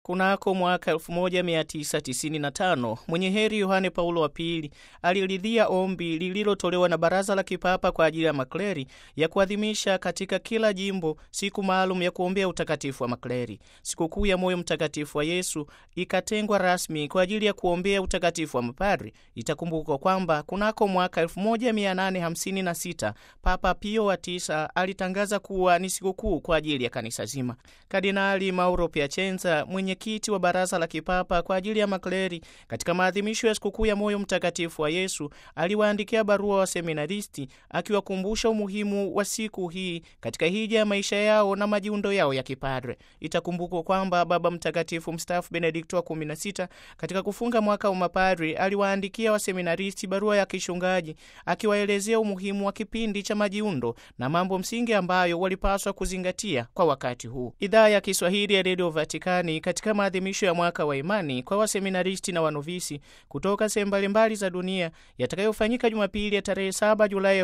Kunako mwaka 1995 mwenye heri Yohane Paulo wa Pili aliridhia ombi lililotolewa na Baraza la Kipapa kwa ajili ya makleri ya kuadhimisha katika kila jimbo siku maalum ya kuombea utakatifu wa makleri. Sikukuu ya Moyo Mtakatifu wa Yesu ikatengwa rasmi kwa ajili ya kuombea utakatifu wa mapadri. Itakumbukwa kwamba kunako mwaka 1856 Papa Pio wa tisa alitangaza kuwa ni sikukuu kwa ajili ya kanisa zima. Kardinali Mauro Piacenza, mwenyekiti wa Baraza la Kipapa kwa ajili ya makleri, katika maadhimisho ya sikukuu ya Moyo Mtakatifu wa Yesu aliwaandikia barua wa seminaristi akiwakumbusha umuhimu wa siku hii katika hija ya maisha yao na majiundo yao ya kipadre. Itakumbukwa kwamba Baba Mtakatifu mstaafu Benedikto wa 16 katika kufunga mwaka wa mapadri aliwaandikia waseminaristi barua ya kishungaji akiwaelezea umuhimu wa kipindi cha majiundo na mambo msingi ambayo walipaswa kuzingatia kwa wakati huu. Idhaa ya Kiswahili ya Redio Vatikani katika maadhimisho ya mwaka wa imani kwa waseminaristi na wanovisi kutoka sehemu mbalimbali za dunia yatakayofanyika Jumapili ya tarehe 7 Julai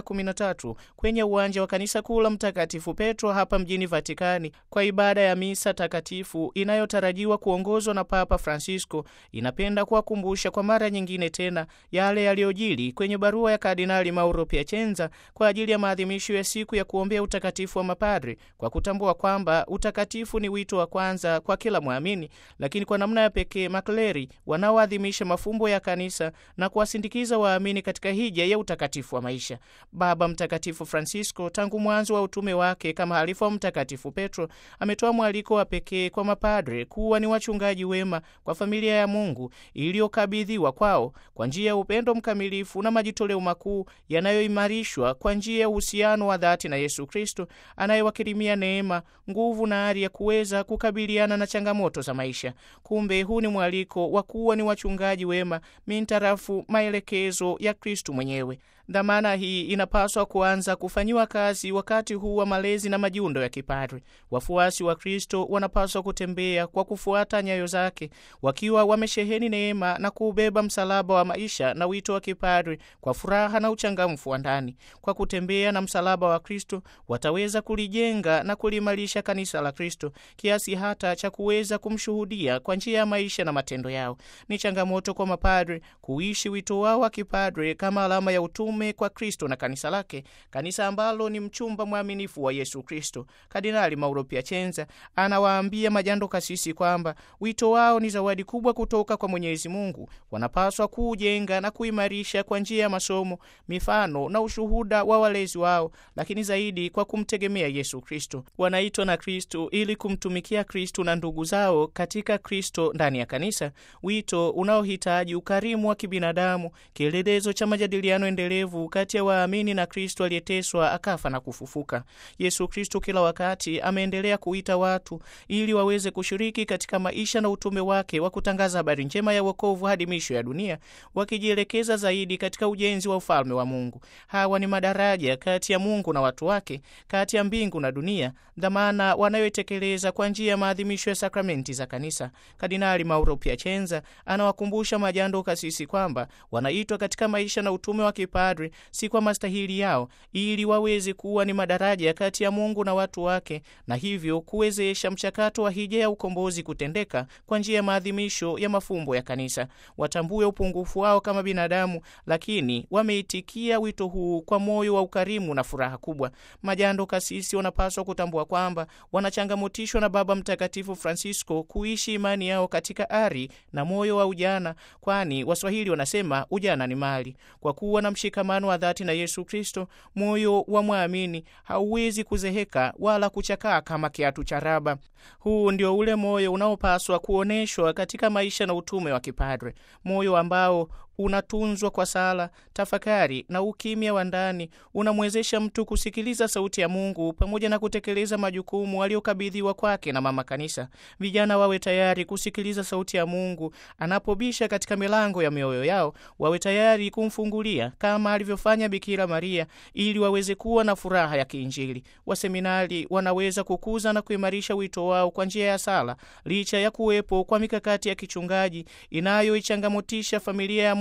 2013 kwenye uwanja wa kanisa kuu la Mtakatifu Petro hapa mjini Vatikani kwa ibada ya misa takatifu inayotarajiwa kuongozwa na Papa Francisco, inapenda kuwakumbusha kwa mara nyingine tena yale yaliyojili kwenye barua ya Kardinali Mauro Piacenza kwa ajili ya maadhimisho ya siku ya kuombea utakatifu wa mapadri kwa kutambua kwamba utakatifu ni wito wa kwanza kwa kila mwamini, lakini kwa namna ya pekee makleri wanaoadhimisha mafumbo ya kanisa na kuwasindikiza waamini katika hija ya utakatifu wa maisha. Baba Mtakatifu Francisco tangu mwanzo wa utume wake kama halifa wa Mtakatifu Petro ametoa mwaliko wa pekee kwa mapadre kuwa ni wachungaji wema kwa familia ya Mungu iliyokabidhiwa kwao kwa njia ya upendo mkamilifu na majitoleo makuu yanayoimarishwa kwa njia ya uhusiano wa dhati na Yesu Kristo anayewakirimia neema, nguvu na ari ya kuweza kukabiliana na changamoto za maisha. Kumbe huu ni mwaliko wa kuwa ni wachungaji wema mintarafu maelekezo ya Kristo mwenyewe. Dhamana hii inapaswa kuanza kufanyiwa kazi wakati huu wa malezi na majiundo ya kipadri. Wafuasi wa Kristo wanapaswa kutembea kwa kufuata nyayo zake, wakiwa wamesheheni neema na kuubeba msalaba wa maisha na wito wa kipadri kwa furaha na uchangamfu wa ndani. Kwa kutembea na msalaba wa Kristo, wataweza kulijenga na kuliimarisha kanisa la Kristo kiasi hata cha kuweza kumshuhudia kwa njia ya maisha na matendo yao. Ni changamoto kwa mapadri kuishi wito wao wa kipadri kama alama ya utume kwa Kristo na kanisa lake, kanisa ambalo ni mchumba mwaminifu wa Yesu Kristo. Kardinali Mauro Piacenza anawaambia majando kasisi kwamba wito wao ni zawadi kubwa kutoka kwa Mwenyezi Mungu. Wanapaswa kuujenga na kuimarisha kwa njia ya masomo, mifano na ushuhuda wa walezi wao, lakini zaidi kwa kumtegemea Yesu Kristo. Wanaitwa na Kristo ili kumtumikia Kristo na ndugu zao katika Kristo ndani ya kanisa, wito unaohitaji ukarimu wa kibinadamu, kielelezo cha majadiliano endelevu kati ya waamini na Kristo aliyeteswa akafa na kufufuka. Yesu Kristo kila wakati ameendelea kuita watu ili waweze kushiriki katika maisha na utume wake wa kutangaza habari njema ya wokovu hadi misho ya dunia, wakijielekeza zaidi katika ujenzi wa ufalme wa Mungu. Hawa ni madaraja kati ya Mungu na watu wake, kati ya mbingu na dunia, dhamana wanayoitekeleza kwa njia ya maadhimisho ya sakramenti za kanisa. Kardinali Mauro Piacenza anawakumbusha majando kasisi kwamba wanaitwa katika maisha na utume wa kipadri si kwa mastahili yao, ili waweze kuwa ni madaraja kati ya Mungu na watu wake, na hivyo kuwezesha mchakato wa hija ya ukombozi kutendeka kwa njia ya maadhimisho ya mafumbo ya kanisa. Watambue upungufu wao kama binadamu, lakini wameitikia wito huu kwa moyo wa ukarimu na furaha kubwa. Majando kasisi wanapaswa kutambua kwamba wanachangamotishwa na Baba Mtakatifu Francisco kuishi imani yao katika ari na moyo wa ujana, kwani Waswahili wanasema ujana ni mali. Kwa kuwa na mshikamano wa dhati na Yesu Kristo, moyo wa mwamini hauwezi kuzeheka wala kuchakaa kama kiatu cha raba. Huu ndio ule moyo unaopaswa kuonyeshwa katika maisha na utume wa kipadre, moyo ambao unatunzwa kwa sala, tafakari na ukimya wa ndani, unamwezesha mtu kusikiliza sauti ya Mungu pamoja na kutekeleza majukumu aliyokabidhiwa kwake na Mama Kanisa. Vijana wawe tayari kusikiliza sauti ya Mungu anapobisha katika milango ya mioyo yao, wawe tayari kumfungulia kama alivyofanya Bikira Maria, ili waweze kuwa na furaha ya kiinjili. Waseminari wanaweza kukuza na kuimarisha wito wao kwa njia ya sala, licha ya kuwepo kwa mikakati ya kichungaji inayoichangamotisha familia ya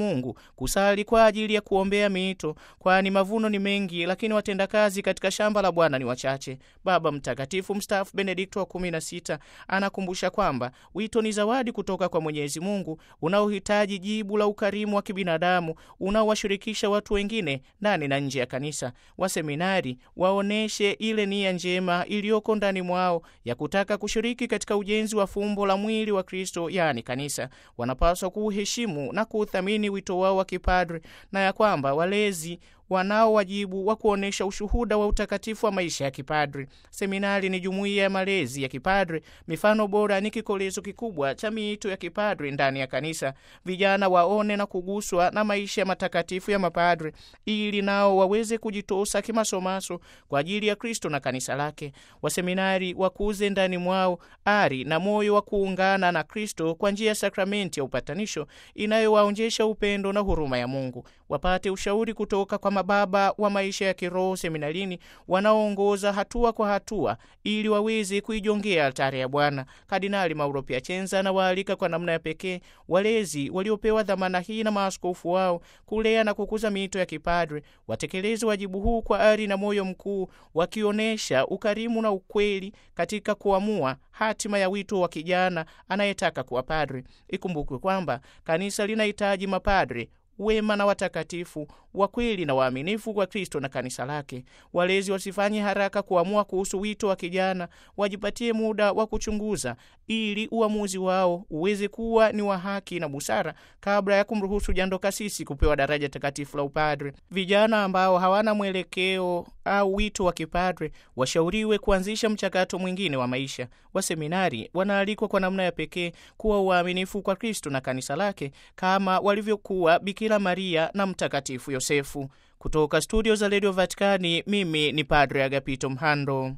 Mungu, kusali kwa ajili ya kuombea miito, kwani mavuno ni mengi, lakini watendakazi katika shamba la Bwana ni wachache. Baba Mtakatifu mstaafu Benedikto wa kumi na sita anakumbusha kwamba wito ni zawadi kutoka kwa Mwenyezi Mungu unaohitaji jibu la ukarimu wa kibinadamu unaowashirikisha watu wengine ndani na nje ya kanisa. Waseminari waoneshe ile nia njema iliyoko ndani mwao ya kutaka kushiriki katika ujenzi wa fumbo la mwili wa Kristo, yaani kanisa. Wanapaswa kuuheshimu na kuuthamini wito wao wa kipadri na ya kwamba walezi wanao wajibu wa kuonyesha ushuhuda wa utakatifu wa maisha ya kipadri. Seminari ni jumuiya ya malezi ya kipadri. Mifano bora ni kikolezo kikubwa cha miito ya kipadri ndani ya kanisa. Vijana waone na kuguswa na maisha matakatifu ya mapadri, ili nao waweze kujitosa kimasomaso kwa ajili ya Kristo na kanisa lake. Waseminari wakuze ndani mwao ari na moyo wa kuungana na Kristo kwa njia ya sakramenti ya upatanisho inayowaonjesha upendo na huruma ya Mungu. Wapate ushauri kutoka kwa mababa wa maisha ya kiroho seminarini wanaoongoza hatua kwa hatua ili waweze kuijongea altari ya Bwana. Kardinali Mauro Piacenza anawaalika kwa namna ya pekee walezi waliopewa dhamana hii na maaskofu wao kulea na kukuza miito ya kipadre watekeleze wajibu huu kwa ari na moyo mkuu, wakionyesha ukarimu na ukweli katika kuamua hatima ya wito wa kijana anayetaka kuwa padre. Ikumbukwe kwamba kanisa linahitaji mapadre wema na watakatifu wa kweli na waaminifu kwa Kristo na kanisa lake. Walezi wasifanye haraka kuamua kuhusu wito wa kijana, wajipatie muda wa kuchunguza ili uamuzi wao uweze kuwa ni wa haki na busara kabla ya kumruhusu jando kasisi kupewa daraja takatifu la upadre. Vijana ambao hawana mwelekeo au wito wa kipadre washauriwe kuanzisha mchakato mwingine wa maisha. Waseminari wanaalikwa kwa namna ya pekee kuwa uaminifu kwa Kristo na kanisa lake kama walivyokuwa Bikira Maria na Mtakatifu Yosefu. Kutoka studio za redio Vatikani, mimi ni Padre Agapito Mhando.